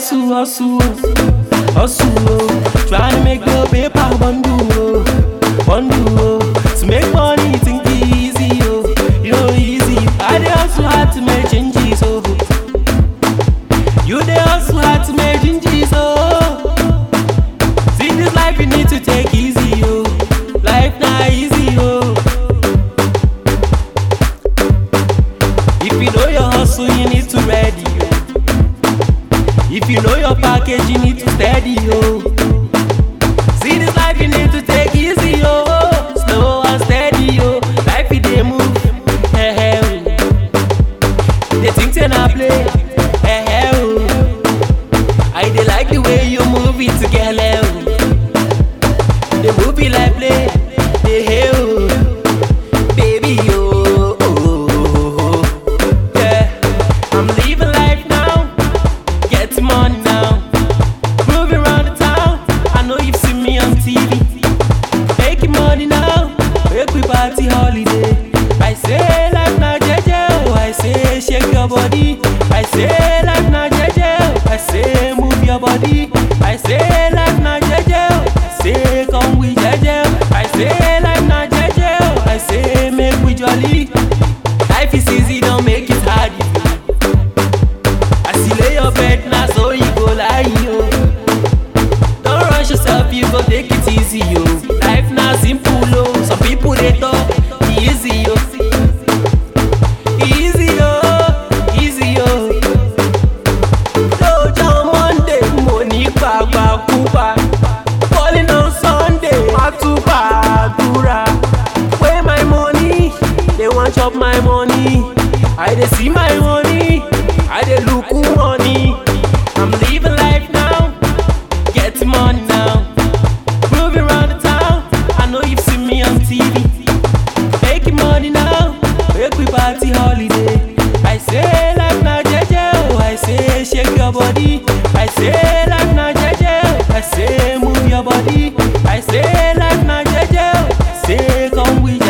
hustle, hustle, hustle, oh. Trying to make the paper bundle, oh, bundle, oh. To make money, think easy, oh, you know easy. I dey hustle hard to make changes, oh. You dey hustle hard to make changes, oh. See this life you need to take easy, oh. Life not easy, oh. If you know your hustle, you need to ready, oh. If you know your package, you need to steady, oh. See this life, you need to take easy, oh. Slow and steady, oh. Life it dey move, hey, hey, oh. They think say na play, hey, hey, oh. I dey like the way you move it together, oh. The movie like play, hey, hey, oh. Baby, oh, oh, oh, oh. yeah. I'm living life now, get money now. Moving around the town, I know you've seen me on TV. Making money now, make we party holiday. I say life na jeje, oh, I say shake your body. I say life na jeje, oh, I say move your body. I say life na jeje, oh, I say come with jeje. oh. I say life na jeje, oh, I say make we jolly. Life is easy, don't make it hard. As you lay your bed, now so you go lie, yo. Don't rush yourself, you go take it easy, yo. Life now simple, yo. Some people they talk easy, yo. Easy, yo. Easy, yo. Lọ́jọ́ Monday, mo ní pàgbàkúgbà. Calling on Sunday, má tún gbàdúrà. Where my money? They want chop my money. I dey see my money. I dey look who money. I'm living life now. Get money now. Moving around the town. I know you've seen me on TV. Making money now. Make we party holiday. I say life na jeje. Oh, I say shake your body. I say life na jeje. Oh, I say move your body. I say life na jeje. Oh, I say come with